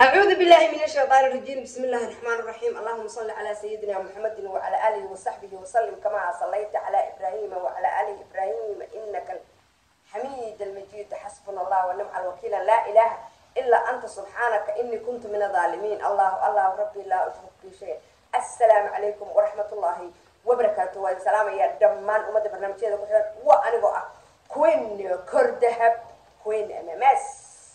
أعوذ بالله من الشيطان الرجيم بسم الله الرحمن الرحيم اللهم صل على سيدنا محمد وعلى آله وصحبه وسلم كما صليت على إبراهيم وعلى آل إبراهيم إنك حميد المجيد حسبنا الله ونعم الوكيل لا إله إلا أنت سبحانك إني كنت من الظالمين الله الله ربي لا أشرك به شيء السلام عليكم ورحمة الله وبركاته والسلام يا دمان أمد برنامج هذا كحر وأنا بقى كوين كردهب كوين أمامس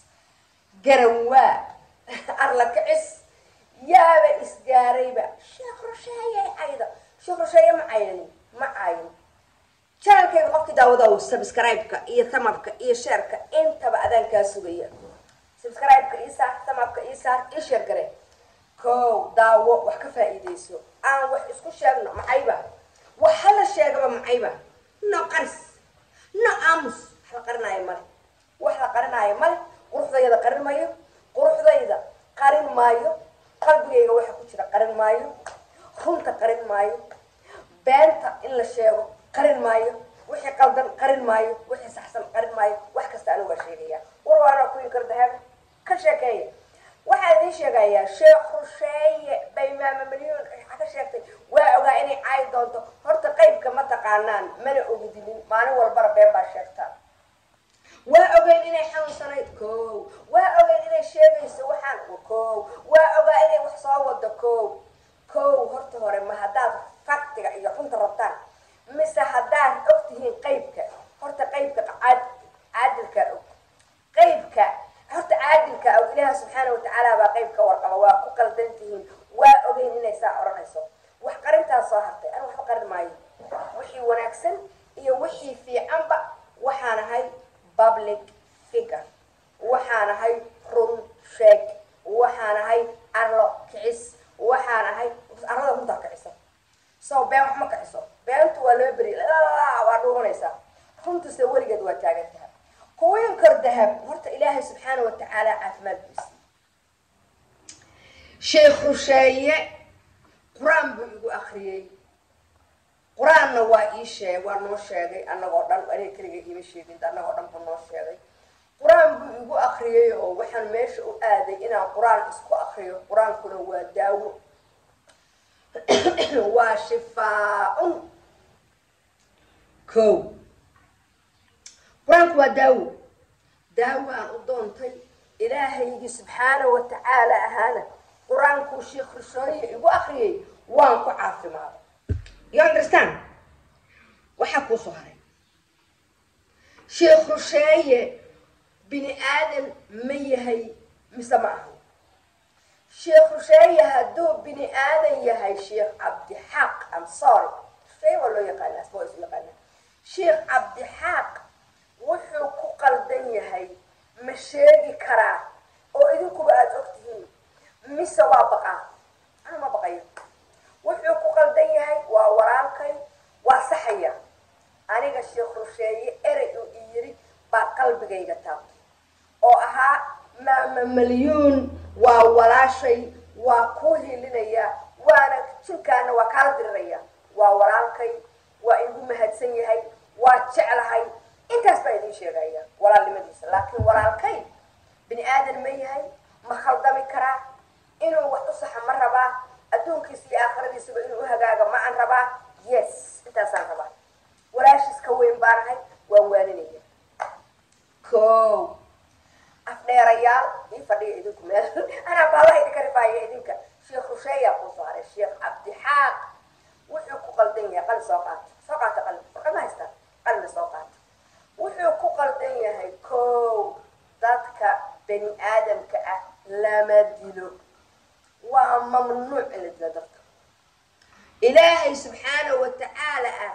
قروا arla kicis yaaba isgaarayba sheekh rusheeye ayda sheekh rusheeye ma caynin ma cayin janalkayga qofkii daawadaw subscribe-ka iyo thamabka iyo sheerka intaba adaan kaa sugaya subscribe-ka ii saar thamabka ii saar ii sheer gare kow daawo wax ka faa'iidayso aan wax isku sheegno macayba wax hala sheegaba macayba no qaris no aamus wax la qarinaayo male wax la qarinaayo male quruxdayada qarin mayo quruxdayda qarin maayo qalbigayga waxa ku jira qarin maayo runta qarin maayo beenta in la sheego qarin maayo wixii qaldan qarin maayo wixii saxsan qarin maayo wax kasta anigu waa sheegaya war waana kuwii kardahab ka sheekeeya waxaa idiin sheegayaa sheekh rusheeye bay maama milyuun ka sheegtay waa ogaa inay caayi doonto horta qaybka ma taqaanaan mana ogdinin maalin walbana been baa sheegtaa waa ogeyn inay xanuunsanayd ko waa ogeyn inay sheegayso waxaan ko waa ogaa inay wax soo wado ko ko horta hore ma haddaad faktiga iyo runta rabtaan mise haddaad og tihiin qaybka horta qaybka caadilka og qaybka horta caadilka og ilaaha subxaana watacaala baa qayb ka warqaba waa ku qaldan tihiin waa ogeyn inay saa odhanayso wax qarintaas soo hartay an waxba qarin maayo wixii wanaagsan iyo wixii fiicanba waxaan ahay public figure waxaan ahay run sheeg waxaan ahay arlo kicis waxaan ahay arlada runtaa kicisa so been wax ma kiciso beentu waa loo beri waa dhuumanaysaa runtuse weligeed waa taagan tahay kuwiin kor dahab horta ilaahay subxaana watacaala caafimaad buu siiyey sheekh rusheeye qur-aan buu igu akriyey qur-aanna waa ii sheeg waa noo sheegay annagoo dhan aniga keliga iima sheegin annagoo dhan buu noo sheegay qur-aan buu igu akriyay oo waxaan meesha u aaday inaan qur-aan isku akriyo qur-aankuna waa daawo waa shifaa-un ko qur-aanku waa daawo daawo aan u doontay ilaahaygii subxaana watacaala ahaana qur-aankuu sheekh rushooye igu akriyay waan ku caafimaaday you understand waxaa kuu soo haray sheekh rusheeye bini aadan ma yahay mise ma aha sheekh rusheeye hadduu bini aadan yahay sheekh cabdixaaq am sorry rusheeye waa loo yaqaana asma waa isu yaqaana sheekh cabdixaaq wuxuu ku qaldan yahay ma sheegi karaa oo idinkuba aada og tihiin mise waa baqaa ana ma baqayo wuxuu ku qaldan yahay waa walaalkay waa saxaya aniga sheekh rusheeye erey uu i yiri baa qalbigayga taabtay oo ahaa maama malyuun waa walaashay waa kuu hilinaya waana jinkaana waa kaala diriraya waa walaalkay waa igu mahadsan yahay waa jeclahay intaas baa idiin sheegaya walaalnimadiisa laakiin walaalkay bini aadan ma yahay ma khaldami karaa inuu wax u saxa ma rabaa adduunkiisa iyo aakhiradiisaba inuu uhagaaga ma aan rabaa yes intaasaan rabaa walaashiis ka weyn baanahay waan waaninaya ko afdheerayaal ii fadhiya idinku meel anaa baalaha idinka rifaaya idinka sheekh rusheeyaa kuu soo haray sheekh cabdixaaq wuxuu ku qaldan yahay qalin soo qaata soo qaata qalin warqama haystaan qalina soo qaata wuxuu ku qaldan yahay ko dadka bani aadamka ah lama dilo waa mamnuuc in la dilo dadka ilaahay subxaana watacaala ah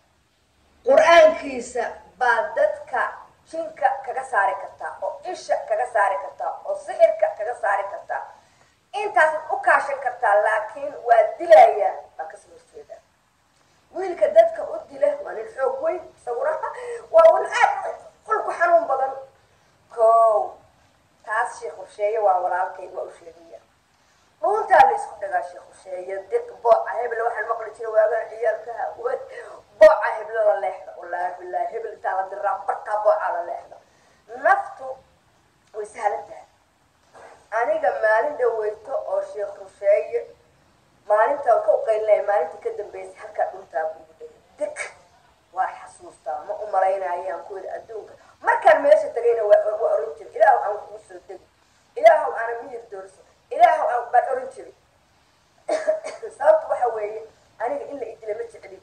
qur-aankiisa baa dadka jinka kaga saari kartaa oo isha kaga saari kartaa oo sixirka kaga saari kartaa intaasaad u kaashan kartaa laakiin waa dilayaa baa kasoo horjeeda wiilka dadka u dila waa nin xoog weyn isaguna waa un aad qulku xanuun badan ko taas sheekh horsheeye waa walaalkay waa u sheegaya dhuuntaa la isku dhagaa sheekh horsheeye diq booca hebel waxaan maqli jira waagaan ciyaalkaha wad booca heblo la leexda wallaahi bilaahi hebel intaa la diraa barkaa booca la leexda naftu way sahlan tahay aniga maalin dhaweyto oo sheekh rusheeye maalintaan ka uqaylinayo maalintii ka dambeysay halkaa dhuntaa bugu dhegay deg waa xasuustaa ma u malaynayaan kuwada adduunka markaan meesha tagayna waa waa oran jiray ilaahu aan kugu soo degi ilaahu aana miyir doorso ilaahu aan baan oran jiray sababta waxa weeye aniga in la idila ma jeclin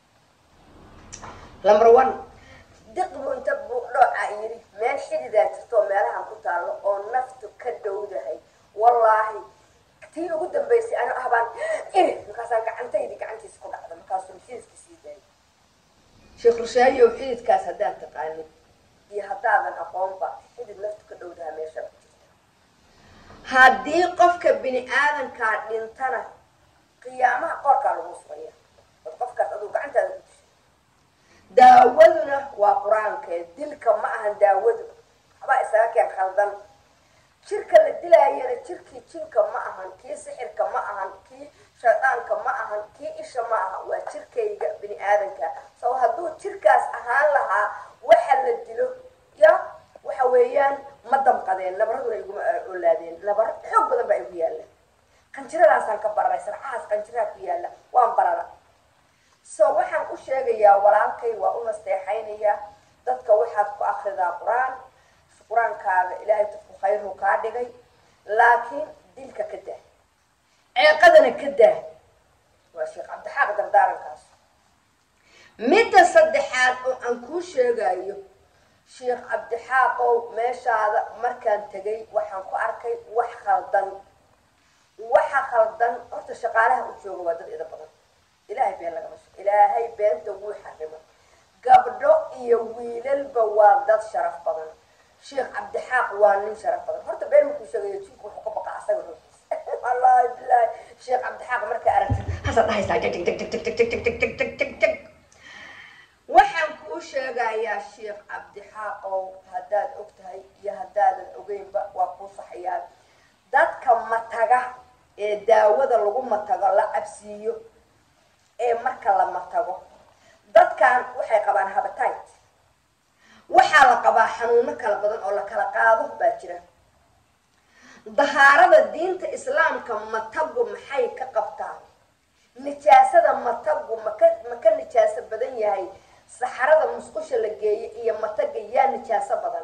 number one diqbu inta buudhooca yidhi meel xididaa jirto oo meelahan ku taallo oo naftu ka dhowdahay wallaahi tii ugu dambeysay ana ah baan iri markaasaan gacantaydi gacantiisa ku dhacda markaasuu xididka sii daayay sheekh rushaayow xididkaas haddaad taqaanid iyo haddaadan aqoonba xidid naftu ka dhowdaha meesha ku jirta haddii qofka bini aadankaa dhintana qiyaamaha qoorkaa lagu sugaya od qofkaas aduu gacantaada ku dishay daawaduna waa qur-aankee dilka ma ahan daawadu waxbaa isaga keen khaldan jirka la dilaayana jirkii jinka ma ahan kii sixirka ma ahan kii shaydaanka ma ahan kii isha ma aha waa jirkayga bini aadanka so hadduu jirkaas ahaan lahaa waxa la dilo ya waxa weeyaan ma damqadeen nabaraduna iguma olaadeen nabar xoog badan baa igu yaalla qanjiradaasaan ka bararay sarcahaas qanjiraha ku yaalla waan barara so waxaan u sheegayaa walaalkay waa u nasteexaynayaa dadka waxaad ku akridaa qur-aan qur-aankaaga ilaahay dadku khayrhu kaa dhigay laakiin dilka ka daa ceeqadana ka daa waa sheekh cabdixaaq dardaarankaas midda saddexaad oo aan kuu sheegayo sheekh cabdixaaqow meeshaada markaan tegay waxaan ku arkay wax khaldan waxa khaldan horta shaqaalaha u jooga waa dad ida badan ilaahay been lagama shaqo ilaahay beenta wuu xarimo gabdho iyo wiilalba waa dad sharaf badan sheekh cabdixaaq waa nin sharaf badan horta been markuu sheegayo jinku wuxuu ka baqa asaga ruuxiisa wallaahi bilaahi sheekh cabdixaaq markaa aragtid hasaad dhahaysaa jag jag jag jag jag jag jag jag jag jag jag waxaan kuu sheegayaa sheekh cabdixaaqow haddaad og tahay iyo haddaadan ogeynba waa kuu saxayaan dadka mataga ee daawada lagu matago la cabsiiyo ee marka la matago dadkan waxay qabaan habitate waxaa la qabaa xanuuno kala badan oo la kala qaado baa jira dahaarada diinta islaamka matagu maxay ka qabtaa nijaasada matagu maka maka nijaaso badan yahay saxarada musqusha la geeyo iyo mataga yaa nijaaso badan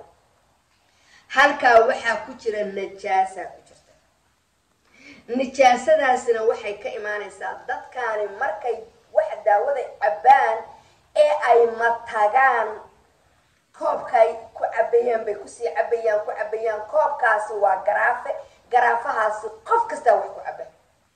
halkaa waxaa ku jira najaasaa ku jirta nijaasadaasina waxay ka imaanaysaa dadkaani markay wax daawada cabbaan ee ay matagaan koobkaay ku cabayaan bay kusii cabayaan ku cabayaan koobkaasi waa garaafe garaafahaasi qof kastaa wax ku caba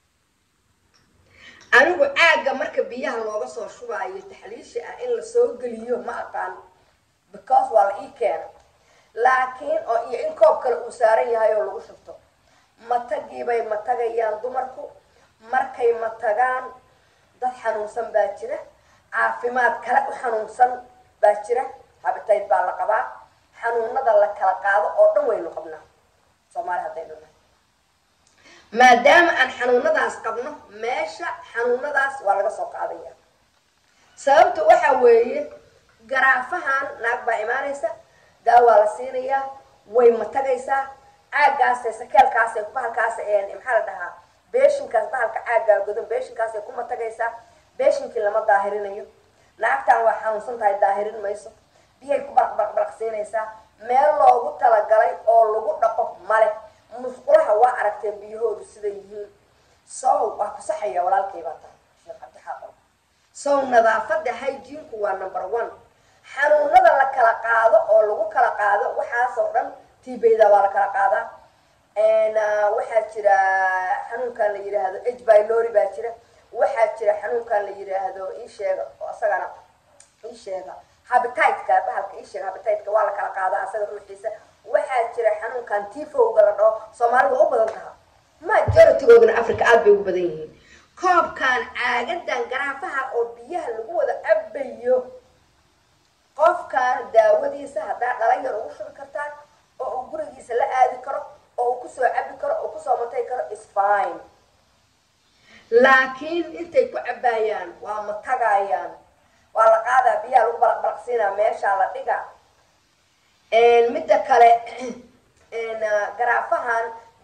anigu caagga marka biyaha looga soo shubaayo taxliisha ah in la soo geliyo ma aqaan because waa la ii keena laakiin oo iyo in koob kale uu saaran yahay oo lagu shubto matagiibay matagayaan dumarku markay matagaan dad xanuunsan baa jira caafimaad kale u xanuunsan baa jira habitayd baa la qabaa xanuunada la kala qaado oo dhan waynu qabnaa soomaali haddaynu nahay maadaama aan xanuunadaas qabno meesha xanuunadaas waa laga soo qaadaya sababta waxa weeye garaafahan naag baa imaanaysa daawaa la siinayaa way matagaysaa caaggaasay sakeelkaasay bahalkaas maxaa la dhahaa beeshinkaas bahalka caaggaa godan beeshinkaasay ku matagaysaa beeshinkii lama daahirinayo naagtan waa xanuunsan tahay daahirin mayso biyay ku balaqbalaq siinaysaa meel loogu talagalay oo lagu dhaqo male musqulaha waa aragteen biyahoodu siday yihiin sow waa ku saxaya walaalkay baa tahay sheekh cabdixaaqo sow nadaafada hygiinku waa number one xanuunada la kala qaado oo lagu kala qaado waxaasoo dhan tibeyda waa la kala qaadaa waxaa jira xanuunkan la yidhaahdo h bylori baa jira waxaa jira xanuunkan la yidhaahdo isheega oo isagana isheega habititeka bahalka isheega habititeka waa la kala qaadaa asaga ruuxiisa waxaa jira xanuunkan tifowga la dhaho soomaalida u badan taha majoritigoodana africa aada bay ugu badan yihiin koobkan caagadan garaafaha oo biyaha lagu wada cabayo qofkan daawadiisa haddaa dhalinyar ugu shubi kartaan oo uu gurigiisa la aadi karo oo uu kusoo cabi karo oo kusoo matay karo is fine laakiin intay ku cabaayaan waa matagayaan waa la qaadaa biyaha lagu balaq balaqsiinaa meeshaa la dhigaa midda kale garaafahan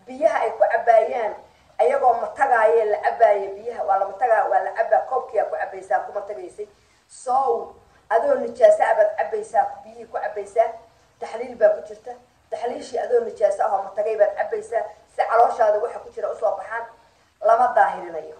biyaha ay ku cabaayaan ayagoo matagaayee la cabaaya biyaha waa la matagaa waa la cabaa koobkiyaa ku cabaysaa kuma tagaysay sow adoo nijaaso abaad cabaysaa biyihii ku cabaysaa taxliil baa ku jirta taxliishii adoo nijaaso ahoo matagay baad cabaysaa si calooshaada waxa ku jira usoo baxaan lama daahirinayo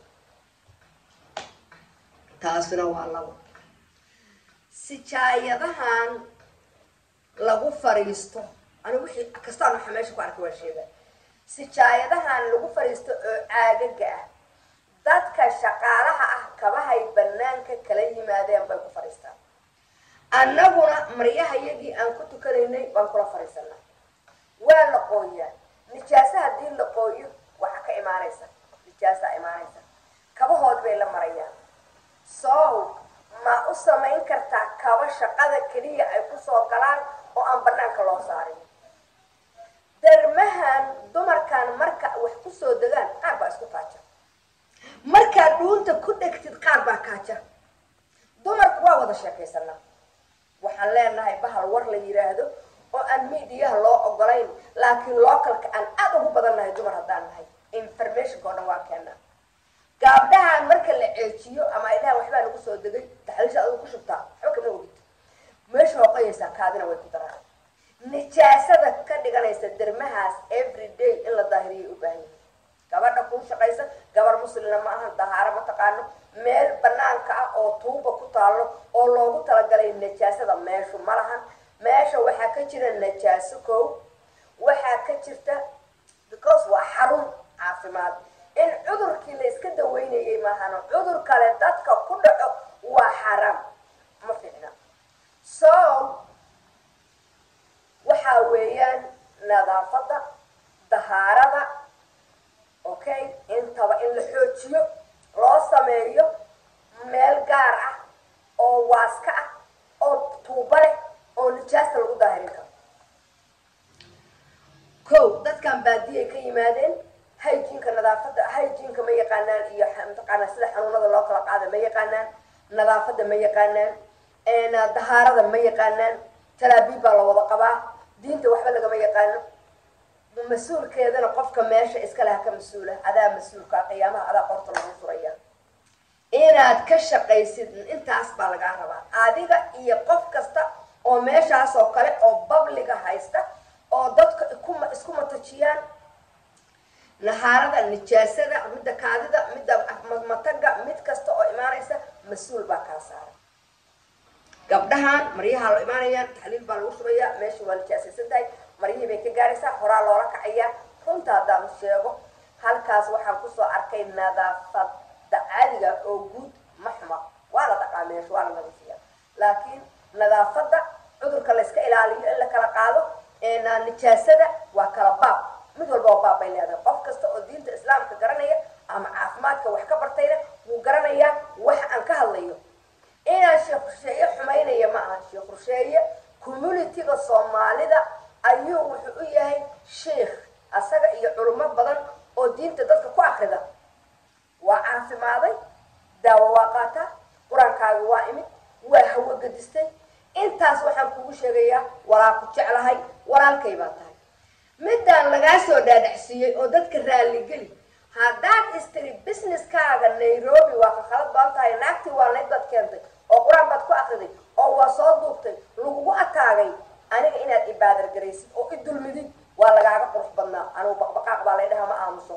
taasina waa labo sijaayadahan lagu fariisto anigu wixii kastaan waxa meesha ku arkay waa sheega sijaayadahan lagu fariisto oo caagaga ah dadka shaqaalaha ah kabahay banaanka kala yimaadeen bay ku fadhiistaan annaguna maryahayagii aan ku tukanaynay baan kula fadhiisanaa waa la qooyaa nijaaso haddii la qooyo waxaa ka imaanaysa nijaasaa imaanaysa kabahood bay la marayaan sow ma u samayn kartaa kaba shaqada keliya ay kusoo galaan oo aan banaanka loo saarin darmahan dumarkan marka wax kusoo degaan qaar baa isku kaaja markaad dhuunta ku dhegtid qaar baa kaaja dumarku waa wada sheekaysanaa waxaan leenahay bahal war la yiraahdo oo aan miidiyaha loo ogolayn laakiin localka aan aada ugu badan nahay dumar haddaan nahay informationka oo dhan waa keenaa gaabdhahan marka la ceejiyo ama ay dhahaan waxbaa lagu soo degay taxliisha adigu ku shubtaa waxba kama ogid meesha hoqayaysaa kaadina way ku daraan nijaasada ka dhiganaysa dermahaas every day in la daahiriyay u baahan yihin gabadha kuu shaqaysa gabar muslimna ma ahan dahaaro ma taqaano meel banaanka ah oo tuuba ku taalo oo loogu talagalay najaasada meeshu ma lahan meesha waxaa ka jira najaaso kow waxaa ka jirta because waa xarun caafimaad in cudurkii la iska daweynayay maahano cudur kale dadka ku dhaco waa xaraam ma fiicna so waxaa weeyaan nadaafadda dahaarada okay intaba in la xoojiyo loo sameeyo meel gaar ah oo waaska ah oo tuuba leh oo nijaasta lagu daahirin karo kow dadkan baadiyay ka yimaadeen hygiinka nadaafadda hygiinka ma yaqaanaan iyo mataqaanaa sida xanuunada loo kala qaada ma yaqaanaan nadaafadda ma yaqaanaan dahaarada ma yaqaanaan talaabiib baa la wada qabaa diinta waxba lagama yaqaano mas-uulkeedana qofka meesha iska leh ka mas-uula adaa mas-uulka qiyaamaha adaa qorta lagu furaya inaad ka shaqaysid intaas baa lagaa rabaa adiga iyo qof kasta oo meeshaas oo kale oo babliga haysta oo dadka ikuma isku matajiyaan nahaarada nijaasada midda kaadida midda mataga mid kasta oo imaanaysa mas-uul baa kaa saaran gabdhahan maryaha lo imaanayaan taxliil baa lagu shubayaa meesha waa nijaasaysan tahay maryihii bay ka gaaraysaa horaa loola kacayaa runta haddaan sheego halkaas waxaan kusoo arkay nadaafada caadiga oo guud ma xuma waa la dhaqaa meesha waa la nadiifiya laakiin nadaafadda cudurka layska ilaaliyo in la kala qaado nijaasada waa kala baab mid walba oo baab bay leedahay qof kasta oo diinta islaamka garanaya ama caafimaadka wax ka bartayna wuu garanayaa wax aan ka hadlayo inaan sheekh rusheeye xumaynaya ma aha sheekh rusheeye communitiga soomaalida ayuu wuxuu u yahay sheikh asaga iyo culimo badan oo diinta dadka ku akrida waa caafimaaday daawo waa qaataa qur-aankaaga waa imid waa hawo gadistay intaas waxaan kugu sheegayaa walaa ku jeclahay walaalkay baa tahay midaan lagaa soo dhaadhacsiiyey oo dadka raalligeli haddaad istiri businesskaaga nairobi waa ka khalad badan tahay naagtii waa nayd baad keentay oo qur-aan baad ku akriday oo waa soo duubtay lagugu ataagay aniga inaad ibaadar garaysid oo i dulmidid waa lagaaga qurux badnaa anugu baqbaqaaq baa lay dhaha ma aamuso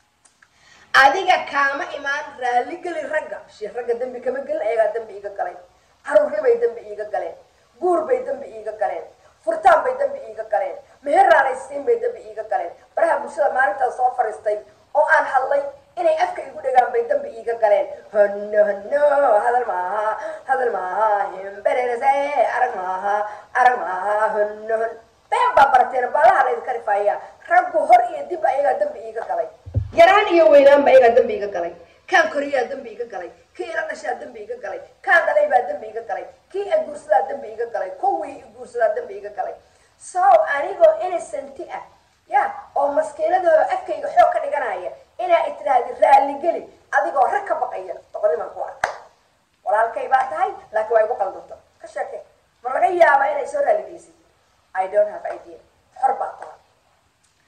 adiga kaama imaan raalligeli ragga shi ragga dembi kama gelin ayagaa dembi iiga galeen caruurnibay dembi iiga galeen guur bay dembi iiga galeen furtaan bay dembi iiga galeen meheraalaysiin bay dembi iiga galeen baraha bulshada maalintaas soo fariistay oo aan hadlay inay afka igu dhagaan bay dembi iiga galeen hono hono hadal maaha hadal maaha himbererese arag maaha arag maaha hono hon been baa barateen baalaha laydinka rifaaya raggu hor iyo dib ayagaa dembi iiga galay yaraan iyo weynaanba ayagaa dembi iga galay kaan koriyaa dembi iga galay kii ila dhashaa dembi iga galay kaan dhalay baa dembi iga galay kii iguursadaa dembi iga galay kuwii iguursadaa dembi iga galay so anigoo innocenti ah ya oo maskiinadooda afkayga xoog ka dhiganaya inaa itiraahdi raalligeli adigoo rag ka baqaya doqonimaan ku arka walaalkay baa tahay laakiin waa igu qaldanta ka sheeke ma laga yaabaa inay soo raalligeysid i don't have idea xor baa tahay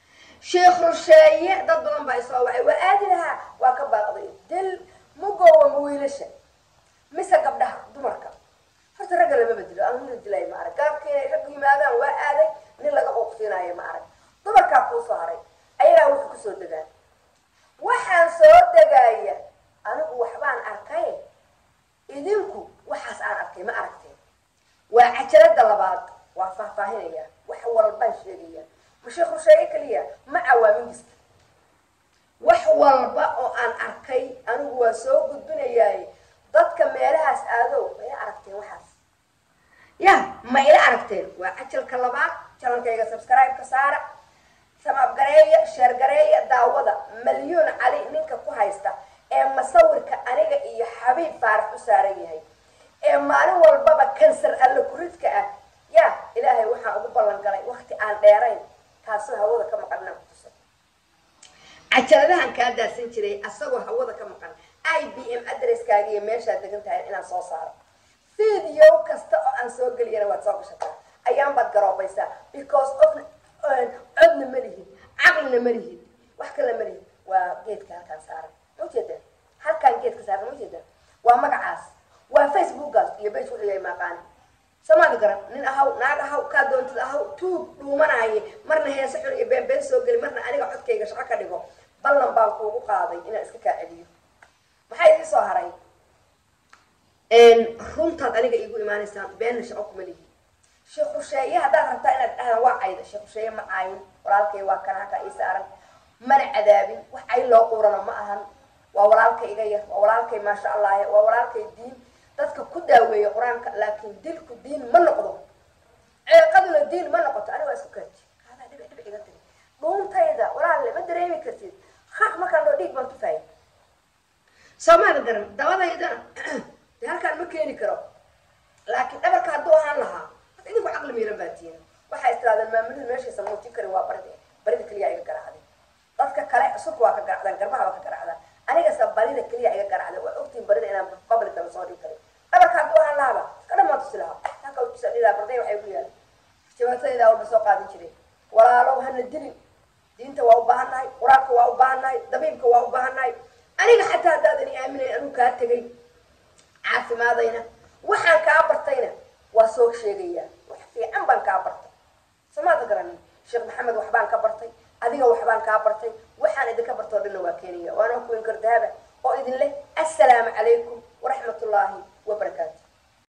sheekh rusheeye dad badan baa isoo wacay waa aadi lahaa waa ka baaqday dil mugoowa ma wiilasha mise gabdhaha dumarka horta ragga lama bedelo anu la dilay ma arag gaabka inay raggu yimaadaan waa aaday nin laga quuqsiinayo ma arag dumarkaa kuu soo haray ayagaa wuxuu kusoo degaan waxaan soo degaya anigu waxbaan arkay idinku waxaas aan arkay ma aragteen waa cajalada labaad waa faahfaahinaya wax walbaan sheegaya ma sheekh rusheeye keliya ma cawaamin kasta wax walba oo aan arkay anigu waa soo gudbinayaay dadka meelahaas aadow ma ila aragteen waxaas ya ma ila aragteen waa cajalka labaad janankayga subscribe-ka saara samaabgareeya sheergareeya daawada malyuun cali ninka ku haysta ee masawirka aniga iyo xabiib faarax u saaran yahay ee maalin walbaba kansar alla kuridka ah ya ilaahay waxaan ugu ballan galay wakti aan dheerayn taasoo hawada ka maqan inaan kutuso cajaladahan kaa daadsan jiray asagoo hawada ka maqan i b m adresskaaga iyo meeshaad degan tahay inaan soo saaro video kasta oo aan soo geliyana waad soo gashataa ayaan baad garoobaysaa because of codna ma lihid caqlina ma lihid wax kale ma lihid waa geedka halkaan saaran ma ujeedaan halkaan geedka saaran ma ujeedaan waa magacaas waa facebookaas iyo bage wuxuu yahay maaqaani samaadi garan nin ahaw naag ahaw kaa doontid ahaw tuug dhuumanaaye marna heese xun iyo beenbeen soo geli marna aniga codkayga shaqo ka dhigo ballan baan kuugu qaaday inaan iska kaa celiyo maxaa idii soo haray runtaad aniga iigu imaanaysaan beenna shaqo kuma lihi sheekh rusheeye haddaad rabtaa inaad dhahdaan waa cayda sheekh rusheeye ma caayin walaalkay waa kana halkaa ii saaran mana cadaabin wax cay loo quurana ma ahan waa walaalkay iga yar waa walaalkay maasha allah waa walaalkay diin dadka ku daaweeya qur-aanka laakiin dilku diin ma noqdo ceeqaduna diin ma noqoto aniga waa isku kaaji haadaa dhibic dhibic iga tiri dhuuntayda walaalle ma dareemi kartid haq markaan dhoo dhiig baan tufaaya soomaada garan dabadaydana dee halkaan ma keeni karo laakiin dhabarka hadduu ahaan lahaa hadda idinku caqli miiran baa tiina waxay istiraadeen maamulada meeshaysa muutin karin waa barida barida keliya iga garacday dadka kale sulka waa ka garacdaan garbaha waa ka garacdaan anigase barida keliya iga garacday waa ogtiin barida inaan public daba soo dhigi karin dhabarka hadduu ahaan lahaaba iska dhamaan tusi lahaa halka utusa dhilaa barday waxay ku yaala jabaatadaydaa walba soo qaadin jiray walaalow hana dilin diinta waa u baahan nahay qur-aanka waa u baahan nahay dabiibka waa u baahan nahay aniga xataa haddaadan i aaminayn anuu kaa tegay caafimaadayna waxaan kaa bartayna waa soo sheegayaa wax fiican baan kaa bartay samaada garanin sheekh maxamed waxbaan ka bartay adiga waxbaan kaa bartay waxaan idinka bartoo dhanna waa keenaya waana kuwin kardahaba oo idin leh assalaamu calaykum waraxmat ullaahi wabarakaatu